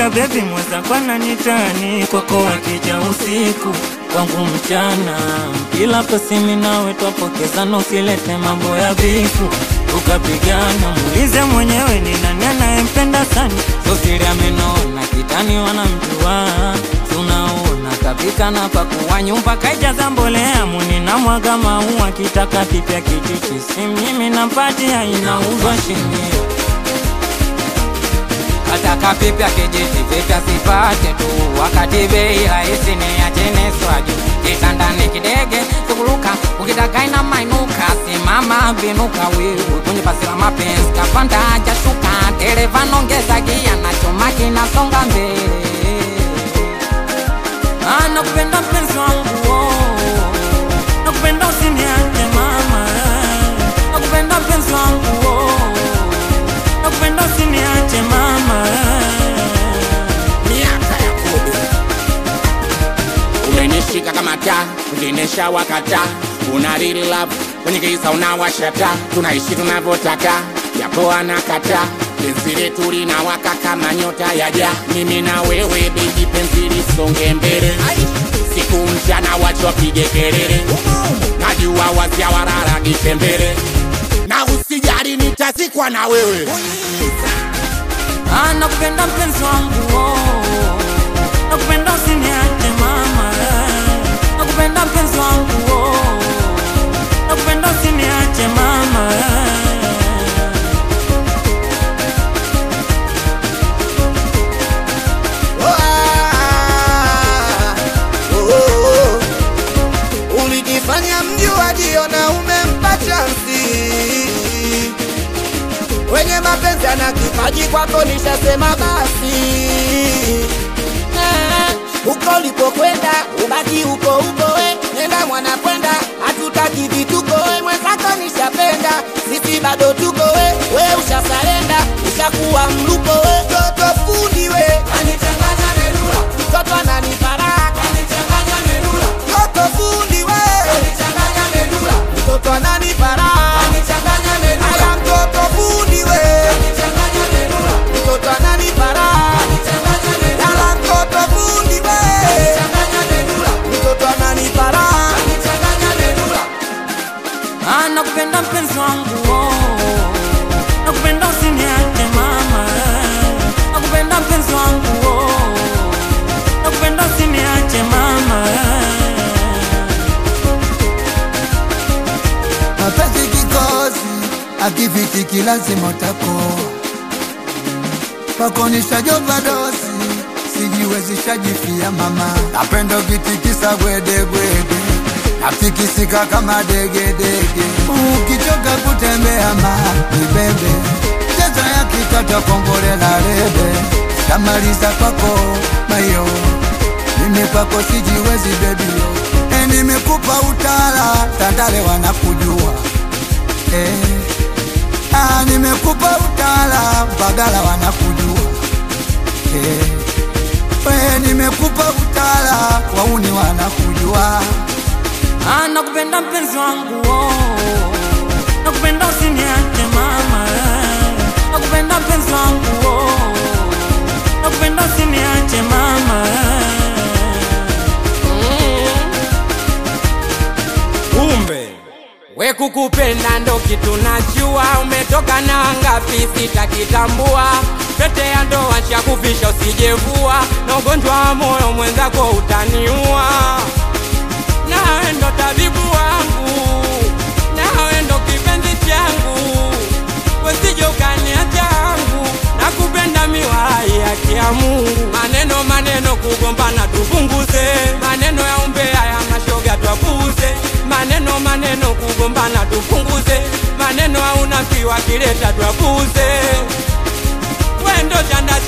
Oya bebi mweza kwana nitani kwako wakija usiku kwangu mchana kila pasimi nawe twapokezana usilete mambo ya vifu tukapigana muulize mwenyewe ni nani anayempenda sana sosiri amenona kitani wanamjua si unaona kapika na pakuwa nyumba kaijaza mbolea muni na mwaga maua kitaka kipya kijiji simnyimi nampatia inauzwa shilingi Kataka vipya kijiti vipya sipate tu, wakati bei rahisi ni ya chini swaju. Kitandani kidege suguluka, ukitaka ina mainuka, simama vinuka wewe kwenye basi la mapenzi, kapanda hajashuka, dereva nongeza gia na chuma kinasonga mbele. Ah, nakupenda mpenzi wangu oh. nakupenda usiniache mama nakupenda mpenzi wangu oh. nakupenda usiniache mama miaka ya kumi umenishika kama taa ukinesha wakata una real love kwenye giza unawashata tunaishi tunavyotaka yapo anakata penzi letu linawaka kama nyota ya ja mimi na wewe beji penzi lisonge mbele siku mchana wachopige kelele najua wazia wararagishe mbele na usijali nitazikwa na wewe Ah, nakupenda mpenzi wangu oh. nakupenda usiniache mama nakupenda mpenzi wangu oh. nakupenda usiniache mama ulijifanya mjuaji na umempa chansi wenye mapenzi ana kipaji kwako nishasema basi Eh, huko ulipokwenda ubaki huko huko we nenda mwana kwenda hatutaki vituko we mwenzako nishapenda sisi bado tuko we we ushasarenda ushakuwa mluko we toto fundi we anichanganya merula mtoto ananifaraka anichanganya merula toto fundi we anichanganya merula mtoto ananifaraka anichanganya merula aya mtoto fundi we anichanganya merula mtoto ananifaraka anichanganya merula aya mtoto fundi we anichanganya merula mtoto ananifaraka anichanganya merula Ah, nakupenda mpenzi wangu oh. nakupenda usiniache mama nakupenda mpenzi wangu oh. nakupenda usiniache mama mapenzi kikosi akifikiki lazima utakoa pakonishajopa dosi sijiwezishajifia mama napenda ukitikisa gwedegwede natikisika kama degedege ukichoka kutembea ma nibebe chezo ya kikata kongole la rebe tamaliza kwako mayo mimi kwako sijiwezi bebio e, nimekupa utala tandale wanakujua e, ah, nimekupa utala bagala wanakujua e, we nimekupa utala wauni wanakujua Ah, nakupenda mpenzi wangu oh. nakupenda usiniache mama nakupenda mpenzi wangu oh. nakupenda usiniache mama Kumbe we kukupenda ndo kitu najua, umetoka na ngapi sitakitambua. Pete ya ndoa nshakufisha usijevua, na ugonjwa wa moyo mwenzako utaniua. Nawe ndo tabibu wangu, nawe ndo kipenzi changu, wesije ukaniacha yangu, nakupenda miwalai haki ya Mungu. Maneno maneno kugombana tupunguze, maneno ya umbea ya mashoga twapuuze, maneno maneno kugombana tupunguze, maneno ya unafiki wakileta twapuuze. Wendo chanda